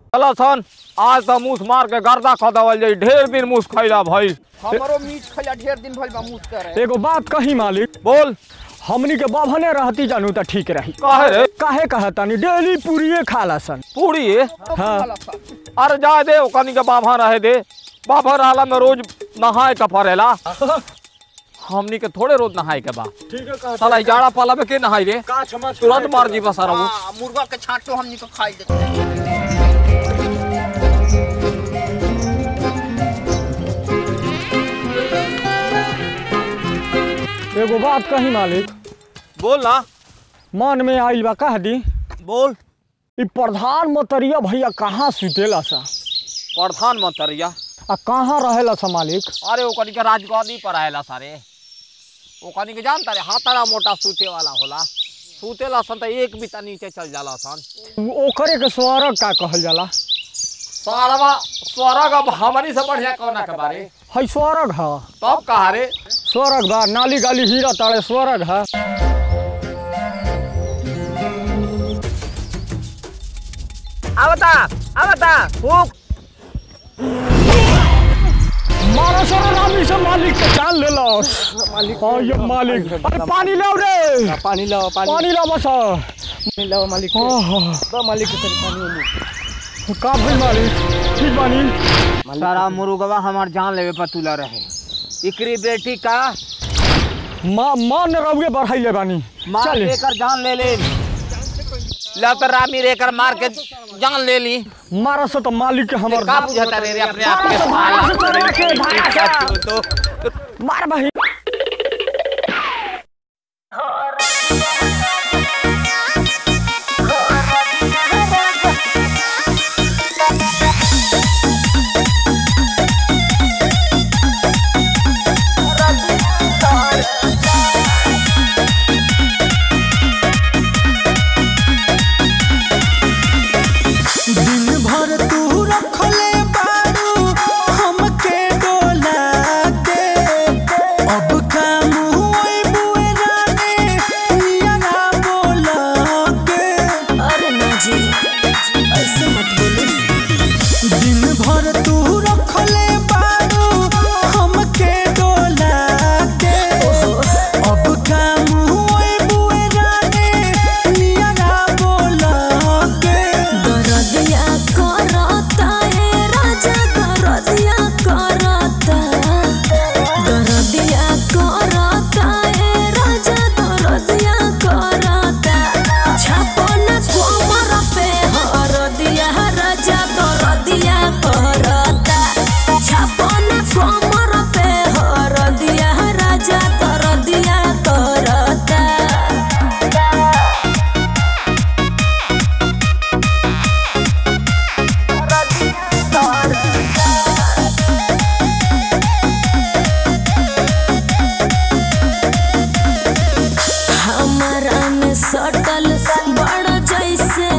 चलो सन आज तो मूस मार के गर्दा खा दवल जाई ढेर दिन मूस खैला भाई हमरो मीट खैला ढेर दिन भइल बा मुस करे एगो बात कही मालिक बोल हमनी के बाभने रहती जानू त ठीक रही काहे रे काहे कहतानी डेली पूरिये खाला सन पूरी हाँ अरे जा दे ओकनी के बाभा रहे दे बाभा रहला में रोज नहाए के पड़ेला हमनी के थोड़े रोज नहाए के बा ठीक है साला जाड़ा पाला में के नहाई रे काछ मत तुरंत मार जी बसारा वो हाँ, मुर्गा के छांटो हमनी को खाई देते एगो बात कही मालिक बोल ना मन में आइल बा कह दी बोल ई प्रधानमंत्रिया भैया कहाँ सुतेला सा प्रधान मंत्रिया आ कहाँ रहेला सा मालिक अरे ओकनी के राजगादी पर आएला सारे ओकनी के जानता रे हाथारा मोटा सूते वाला होला सूतेला सन त एक बिता नीचे चल जाला सन ओकरे के स्वर्ग का कहल जाला सारवा स्वर्ग अब हमनी से बढ़िया कौना के बारे है स्वर्ग है तब कहा रे स्वर्ग बा नाली गाली हीरा तारे स्वर्ग है आवता आवता फूक मारा सारा नामी से मालिक के जान ले लो मालिक हाँ ये मालिक अरे पानी लाओ रे पानी लाओ पानी लाओ बस पानी लाओ मालिक हाँ हाँ दो मालिक के तनी पानी का भाई मालिक ठीक बानी सारा मुर्गवा हमार जान लेवे पर तुला रहे इकरी बेटी का माँ माँ ने रउए बढ़ाई ले बानी मार चल लेकर जान ले ले लतर रामी रेकर मार के जान ले ली मारा से तो मालिक के हमर का बुझाता रे रे अपने आप के मारा से चोरा के भागा सा। तो मार भाई दिन भर तू रखले बारू हमके डोला के अब का मुई बुए राने नियरा बोला के अरे ना जी ऐसे मत बोलो दिन भर तू रखले बारू हमके डोला के अब का मुई बुए राने नियरा बोला के दरदिया करता है राजा दरदिया करता दरदिया करता है राजा दरदिया करता छापन कोमर पे हरदिया राजा दरदिया करता छापन कोमर पे हरदिया राजा दरदिया करता हमारा में सटल बड़ जैसे